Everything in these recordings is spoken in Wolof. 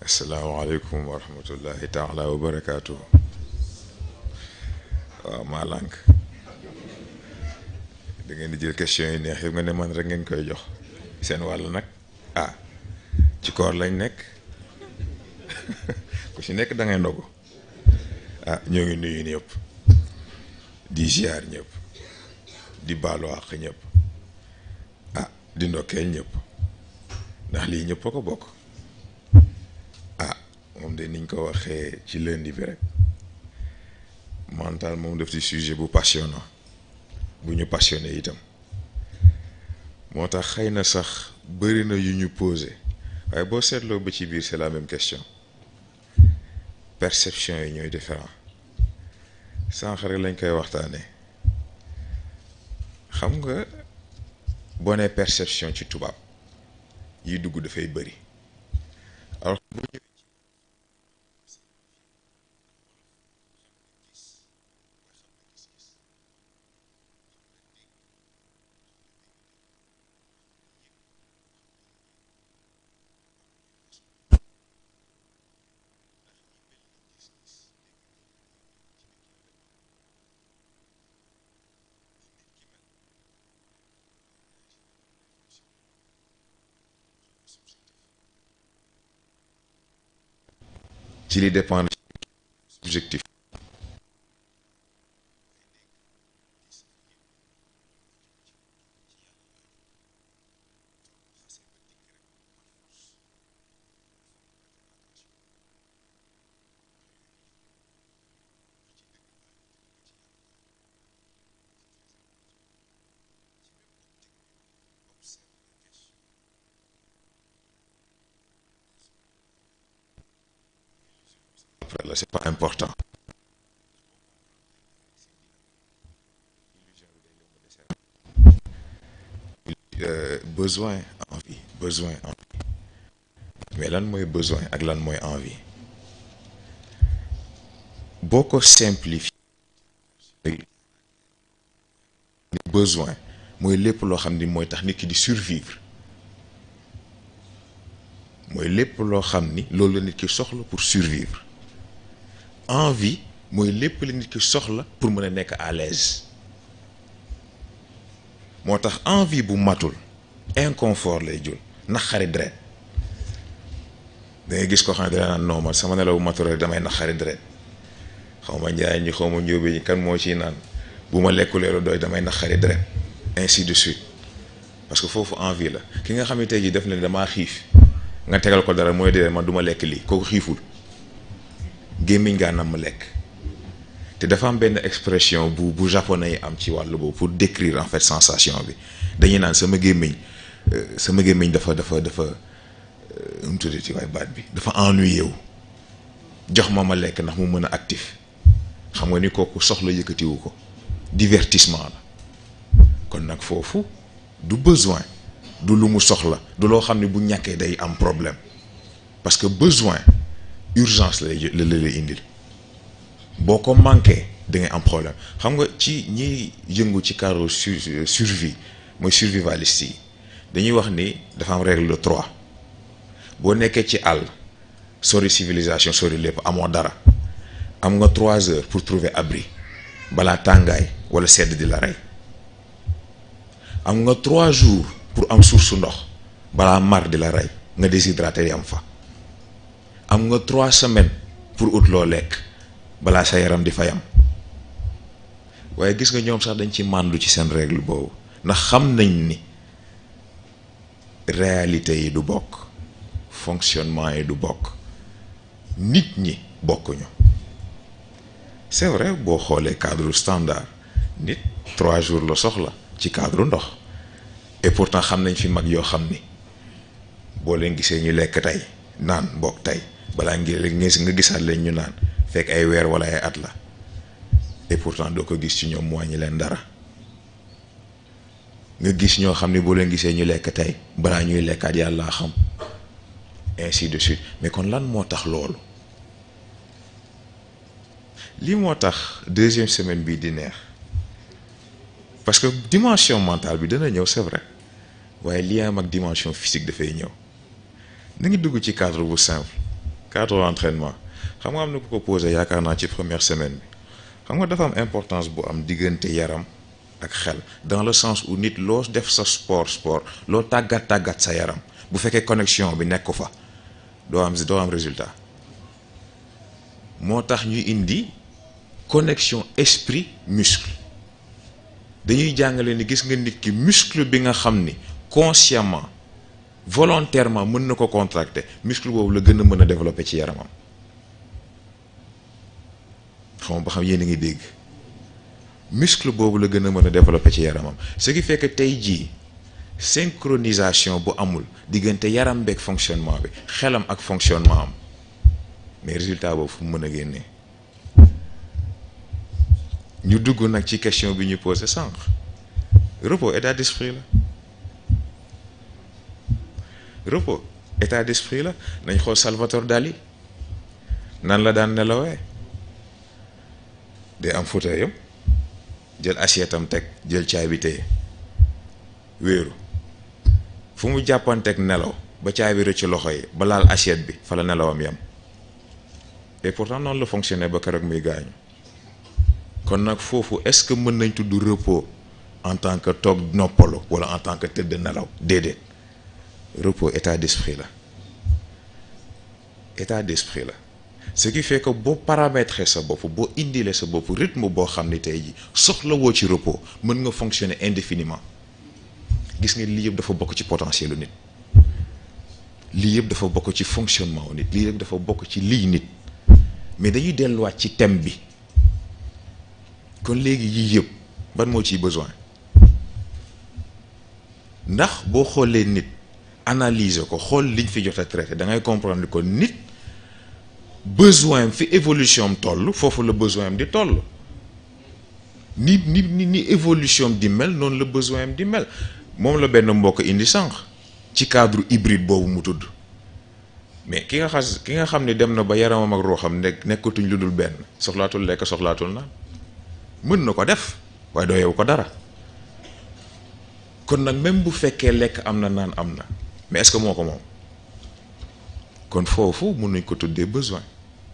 asalaamaaleykum wa rahmatullahi taala wa barakaatu waaw maa lànk da ngeen di jël question yi neex yëpp nga ne man rek ngeen koy jox seen wàll nag ah ci koor lañ nekk ku ci nekk da ngay ndogu ah ñoo ngi nuyu ñëpp di ziar ñëpp di baalu àq ñëpp ah di ndokkeel ñëpp ndax lii ñëpp a ko bokk ah moom de niñ ko waxee ci lundi bi rek mental moom def ci sujet bu passionnant bu ñu passionné itam moo tax xëy na sax bëri na yu ñu posé waaye boo seetloo ba ci biir c'est la même question perception yi ñooy différent sànq rek lañ koy waxtaanee xam nga boo nee perception ci tubaab yi dugg dafay bëri alors bu ñëwee ci li dépendre objectif après là c'est pas important Euh, besoin envie besoin envie mais lan mooy besoin ak lan mooy envie boo ko simplifier besoin mooy lépp loo xam ni mooy tax nit ki di survivre mooy lépp loo xam ni loolu la nit ki soxla pour survivre envie mooy lépp la nit ki soxla pour mën a nekk à l'aise moo tax envie bu matul inconfort lay jul naqari deret da ngay gis ko xam ne dana naan non man sama nelaw bu matul rek damay naqari deret xaw ma njaay ñi xaw ma njóobe ñi kan moo ciy naan bu ma lekkulee lu doy damay naqari deret ainsi de suite parce que foofu envie la ki nga xam ne tey jii def na ne damaa xiif nga tegal ko dara mooy dee man du ma lekk lii kooku xiiful gémmiñ gaa nam ma lekk te dafa am benn expression bu bu japonais yi am ci wàllu boobu pour décrire en fait sensation bi dañuy naan sama gémmiñ sama gémmiñ dafa dafa dafa nu mu tuddati waaye baat bi dafa ennuyé wu jox ma ma lekk ndax mu mën a actif xam nga ni kooku soxla yëkkatiwu ko divertissement la kon nag foofu du besoin du lu mu soxla du loo xam ne bu ñàkkee day am problème parce que besoin urgence lay la lay indil boo ko manqué da ngay am problème xam nga ci ñiy yëngu ci cadre survie mooy survivaliste yi dañuy wax ni dafa am règle de trois boo nekkee ci àll sori civilisation sori lépp amoo dara am nga trois heures pour trouver abri balaa tàngaay wala sedd di la rey am nga trois jours pour am source su ndox balaa mar di la rey nga déshydraté yi am fa am nga trois semaines pour ut loo lekk balaa sa yaram di fayam waaye gis nga ñoom sax dañ ci màndu ci seen règle boobu ndax xam nañ ni réalité yi du bokk fonctionnement yi du bokk nit ñi bokkuñu c'est vrai boo xoolee cadre standard nit trois jours la soxla ci cadre ndox et pourtant xam nañ fi mag yoo xam ni boo leen gisee ñu lekk tey naan bokk tey balaa ngi nga gisaat leen ñu naan fekk ay weer wala ay at la et pourtant doo ko gis ci ñoom mu wàññi leen dara nga gis ñoo xam ne boo leen gisee ñu lekk tey balaa ñuy lekkaat yàlla xam ainsi de suite mais kon lan moo tax loolu lii moo tax deuxième semaine bii di neex parce que dimension mentale bi dana ñëw c'est vrai waaye lien am ak dimension physique dafay ñëw na ngi dugg ci cadre bu simple cadre entraînement xam nga am na ku ko posé yaakaar naa ci première semaine bi xam nga dafa am importance bu am diggante yaram ak xel dans le sens où nit loo def sa sport sport loo tàggat tàggat sa yaram bu fekkee connexion bi nekk ko fa doo am doo am résultat moo tax ñuy indi connexion esprit muscle dañuy jàngale ni gis nga nit ki muscle bi nga xam ni consciemment volontairement mën na ko contracter muscle boobu la gën a mën a développer ci yaramam xam ba xam yéen a ngi dégg muscle boobu la gën a mën a développer ci yaramam ce qui fait que tey jii synchronisation bu amul diggante yaram beeg fonctionnement bi xelam ak fonctionnement am mais résultat boobu fu mu mën a génnee ñu dugg nag ci question bi ñu posé sànq repos état d'esprit la repos état d'esprit la nañ xool Salvatore Dali nan la daan nelawee day am fauteuil am jël assiette am teg jël caay bi téye wéeru fu mu jàppanteeg nelaw ba caay bi rëcc loxo yi ba laal assiette bi fa la nelawam yam et pourtant noonu la fonctionné ba keroog muy gaañu kon nag foofu est-ce que mën nañ tudd repos en tant que toog noppalu wala en tant que tëdd nelaw déedéet repos état d'esprit la état d'esprit la ce qui fait que boo paramétrer sa bopp boo indilee sa bopp rythme boo xam ne tey ji soxla woo ci repos mën nga fonctionner indéfiniment gis nga lii yëpp dafa bokk ci potentiel nit lii yëpp dafa bokk ci fonctionnement wu nit lii yëpp dafa bokk ci lii nit mais dañuy delluwaat ci thème bi kon léegi yii yëpp ban moo ciy besoin ndax boo xoolee nit analyser ko xool liñ fi jot a traité da ngay comprendre ko nit besoin fi évolution am toll foofu la besoin am di toll ni ni ni ni évolution am di mel noonu la besoin am di mel moom la benn mbokk indi sànq ci cadre hybride boobu mu tudd mais ki nga xas ki nga xam ne dem na ba yaramam ak ruuxam nekk nekkatuñ lu dul benn soxlaatul lekk soxlaatul naan mën na ko def waaye doo yow ko dara kon nag même bu fekkee lekk am na naan am na mais est-ce que moo ko moom kon foofu mun nañ ko tuddee besoin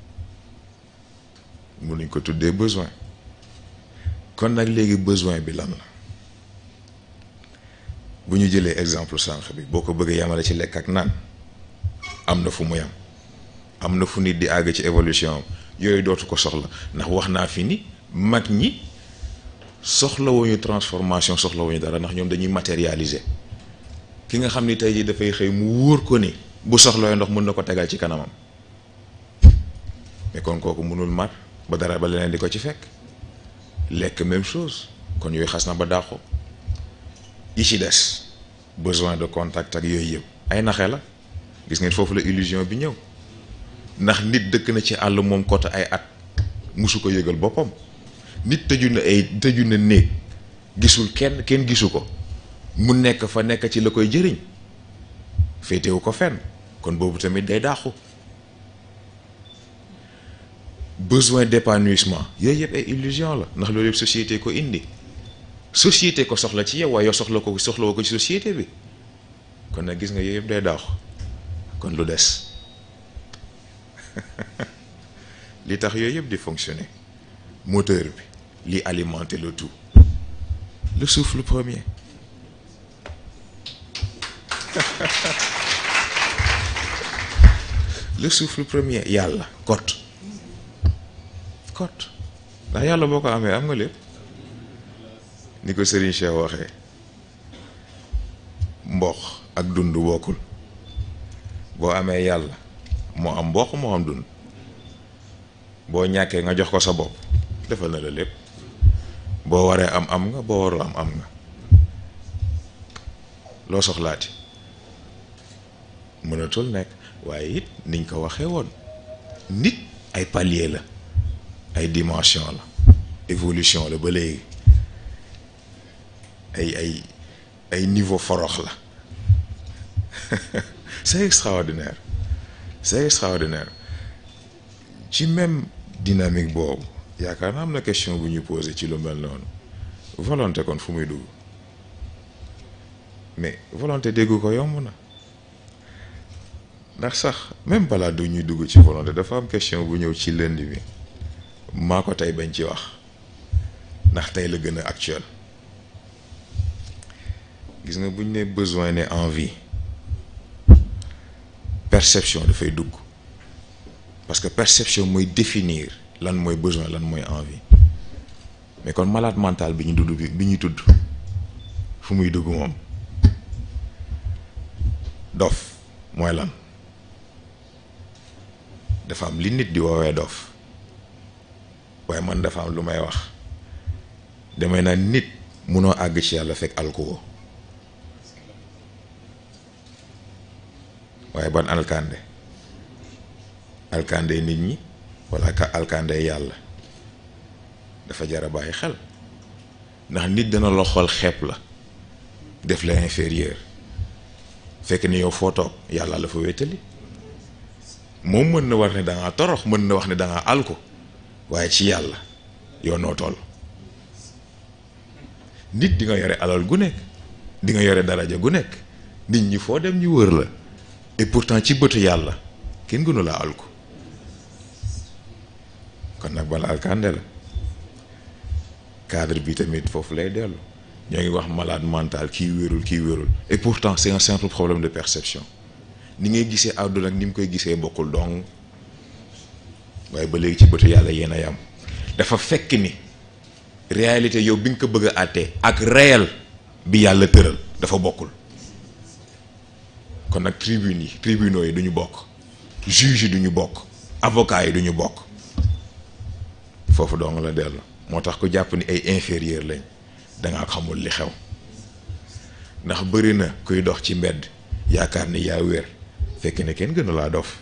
mun nañ ko tuddee besoin kon nag léegi besoin bi lan la bu ñu jëlee exemple sànq bi boo ko bëggee yamale ci lekk ak naan am na fu mu yam am na fu nit di àgg ci évolution am yooyu dootu ko soxla ndax wax naa fi ni mag ñi soxlawuñu transformation soxlawuñu dara ndax ñoom dañuy matérialiser ki nga xam ni tey jii dafay xëy mu wóor ko ni bu soxlawee ndox mën na ko tegal ci kanamam mais kon kooku mënul mar ba dara ba leneen di ko ci fekk lekk même chose kon yooyu xas na ba dàqu yi ci des besoin de contact ak yooyu yëpp ay naxe la gis ngeen foofu la illusion bi ñëw ndax nit dëkk na ci àll moom côté ay at musu ko yëgal boppam nit tëju na ay tëju na néeg gisul kenn kenn gisu ko mu nekk fa nekk ci la koy jëriñ féetewu ko fenn kon boobu tamit day dàqu besoin d'épanouissement yooyu yëpp ay illusion la ndax loolu yëpp société ko indi société ko soxla ci yow waaye yow soxla ko soxla woo ko ci société bi kon nag gis nga yooyu yëpp day dàqu kon lu des li tax yooyu yëpp di fonctionner moteur bi li alimenter le tout le souffle premier le souffle premier yàlla kot kot ndax yàlla boo ko amee am nga lépp ni ko Serigne Cheikh waxee mboq ak dund bokkul boo amee yàlla moo am mboq moo am dund boo ñàkkee nga jox ko sa bopp defal na la lépp boo waree am am nga boo warul am am nga loo soxlaati mënatul nekk waaye it niñ ko waxee woon nit ay palier la ay dimension la évolution la ba léegi ay ay ay niveau forox la c'est extraordinaire c'est extraordinaire ci même dynamique boobu yaakaar naa am na question bu ñu posé ci lu mel noonu volonté kon fu muy dugg mais volonté dégg ko yomb na ndax sax même balaa du ñuy dugg ci volonté dafa am question bu ñëw ci lënd bi maa ko tey bañ ci wax ndax tey la gën a actuel gis nga bu ñu ne besoin ne envie perception dafay dugg parce que perception mooy définir lan mooy besoin lan mooy envie mais kon malade mental bi ñu dudd bi bi ñuy tudd fu muy dugg moom dof mooy lan dafa am li nit di woowee dof waaye man dafa am lu may wax damay naan nit munoo àgg ci yàlla fekk alkuwo waaye ban alkande alkande nit ñi wala ka alkande yàlla dafa jar a bàyyi xel ndax nit dana la xool xeeb la def la inférieur fekk ni yow foo toog yàlla la fa wéttali moom mën na war ne dangaa torox mën na wax ne dangaa alko waaye ci yàlla yow noo toll nit di nga yore alal gu nekk di nga yore daraja gu nekk nit ñi foo dem ñu wër la et pourtant ci bëtu yàlla kenn gënu laa alko kon nag bala alkande la cadre bi tamit foofu lay dellu ñoo ngi wax malade mental kii wérul kii wérul et pourtant c'est un simple problème de perception ni ngay gisee àdduna ak ni mu koy gisee bokkul dong waaye ba léegi ci bëtu yàlla yéen a yam dafa fekk ni réalité yow bi nga ko bëgg a àttee ak réel bi yàlla tëral dafa bokkul kon nag tribune yi tribunaux yi duñu bokk juge yi duñu bokk avocat yi duñu bokk foofu dong la dellu moo tax ku jàpp ni ay inférieur lañ dangaa xamul li xew ndax bëri na kuy dox ci mbedd yaakaar ni yaa wér fekk ne kenn gënu laa dof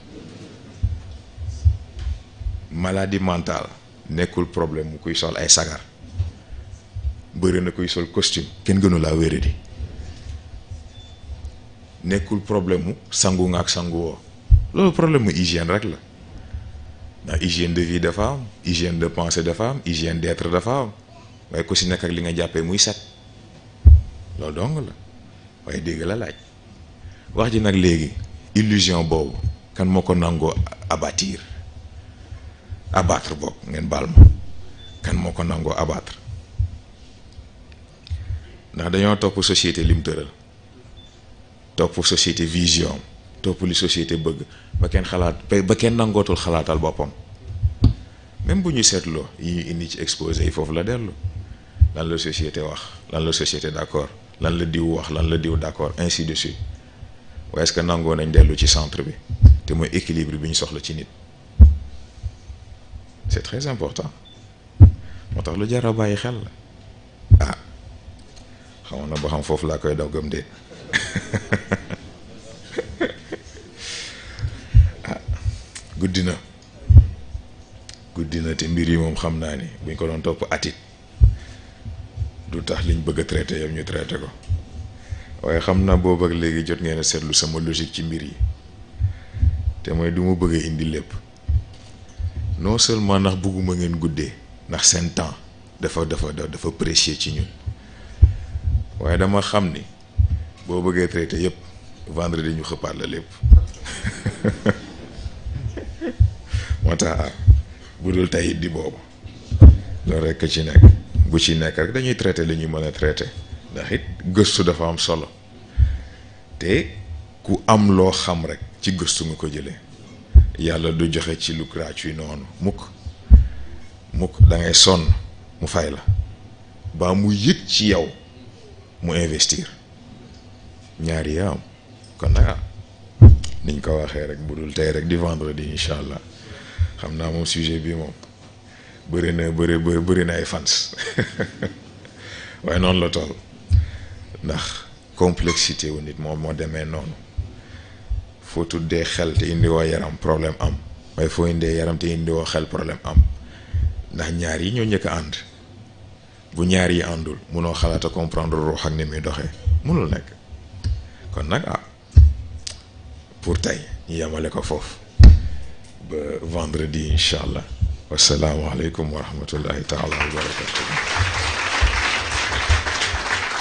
maladie mentale nekkul problème mu kuy sol ay sagar bëri na kuy sol costume kenn gënu laa wéradi nekkul problème mu sangu nga ak sangu woo loolu problème mu hygiène rek la ndax hygiène de vie dafa am hygiène de pensée dafa am hygiène d'être dafa am waaye ku si nekk ak li nga jàppee muy set loolu dong la waaye dégg la laaj wax ji nag léegi illusion boobu kan moo ko nangoo abattre abattre boobu ngeen baal ma kan moo ko nangoo abattre ndax dañoo topp société lim tëral topp société vision topp li société bëgg ba kenn xalaat ba kenn nangootul xalaatal boppam même bu ñu seetloo yi ñu indi ci exposé yi foofu la dellu lan la société wax lan la société d'accord lan la diw wax lan la diw d'accord ainsi de suite waaye est-ce que nangoo nañ dellu ci centre bi te mooy équilibre bi ñu soxla ci nit c'est très important moo tax lu jar a bàyyi xel la ah xamoon na ba xam foofu laa koy daw gëm de ah guddi na guddi na te mbir yi moom xam naa ni buñ ko doon topp atit du tax liñ bëgg a traité yow ñu traité ko waaye xam naa boobu ak léegi jot ngeen a seetlu sama logique ci mbir yi te mooy du ma bëgg a indi lépp non seulement ndax bëgguma ngeen guddee ndax seen temps dafa dafa dafa précieux ci ñun waaye dama xam ni boo bëggee traité yépp vendredi ñu xëppaat la lépp moo tax bu dul tey di boobu loolu rekk ci nekk bu ci nekk rek dañuy traité li ñuy mën a traité ndax it gëstu dafa am solo te ku am loo xam rek ci gëstu nga ko jëlee yàlla du joxe ci lu gratuit noonu mukk mukk da ngay sonn mu fay la baa mu yëg ci yow mu investir ñaari yaa am kon nag niñ ko waxee rek bu dul tey rek di vendredi incha allah xam naa moom sujet bi moom bëri na bëri bëri na ay fans waaye noonu la toll ndax complexité wu nit moom moo demee noonu foo tuddee xel te indiwoo yaram problème am waaye foo indee yaram te indiwoo xel problème am ndax ñaar yi ñoo njëkk a ànd bu ñaar yi àndul munoo xalaat a comprendre ruux ak ni muy doxee munul nekk kon nag ah pour tey ñu yemale ko foofu ba vendredi incha allah wasalaamualeykum wa rahmatullahi taala wa barakatu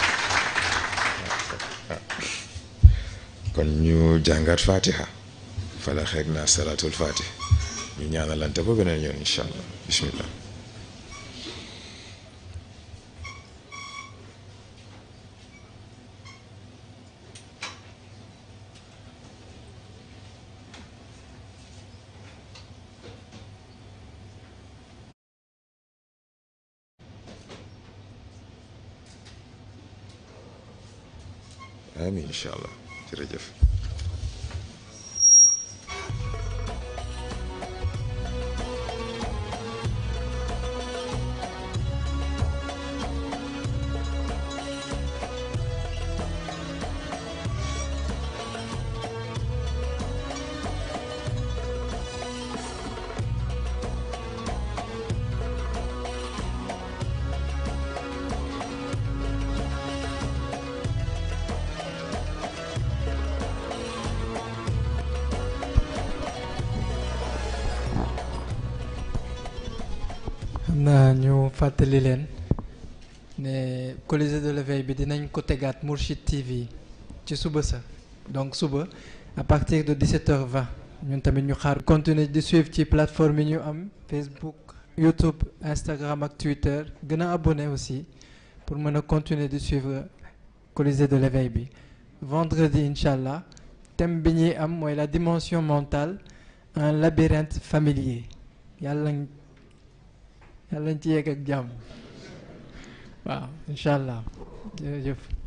kon ñu jàngat fatiha fala xeeg naa salaatul fatih ñu ñaanalante ba beneen yoon incha allah bismillah amiin incha allah jërëjëf xam naa ñu fàttali leen ne Colisée de l'éveil bi dinañ ko tegaat Mourchid TV ci suba sa donc suba à partir de 17h20 ñun tamit ñu xaar continuer di suivre ci plateforme yi ñu am Facebook YouTube Instagram ak Twitter gën a abonné aussi pour mën a continuer di suivre Colisée de l'éveil bi vendredi incha allah thème bi ñuy am mooy la dimension mentale un labyrinthe familier yàlla yàlla nañ ci yegg ak jàmm waaw incha allah jërëjëf